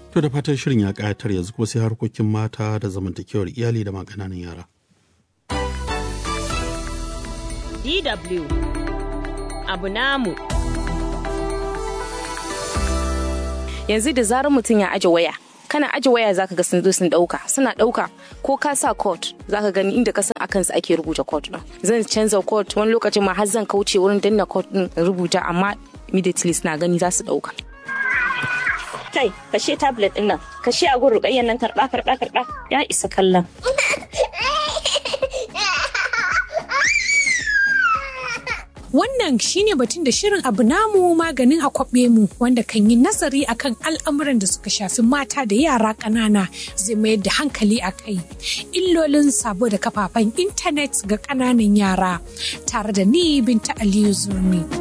To da fatan shirin ya ƙayatar yanzu kuma sai harkokin mata da zamantakewar iyali da ƙananan yara. DW abu namu. Yanzu da zarar mutum ya aje waya, kana aje waya zaka ga sun zo sun dauka suna dauka ko ka sa code zaka gani inda ka san akan su ake rubuta code din zan canza code wani lokacin ma har zan kauce wurin danna code din rubuta amma immediately suna gani za su dauka Kai, kashe tablet din nan, kashe a gun rukayyan nan karba karba karba ya isa kallon. Wannan shine batun da shirin abu namu maganin akwabe mu wanda kan yi nazari akan al'amuran da suka shafi mata da yara ƙanana zai mayar da hankali a kai. Illolin sabo da kafafen intanet ga ƙananan yara tare da ni Binta Aliyu Zurmi.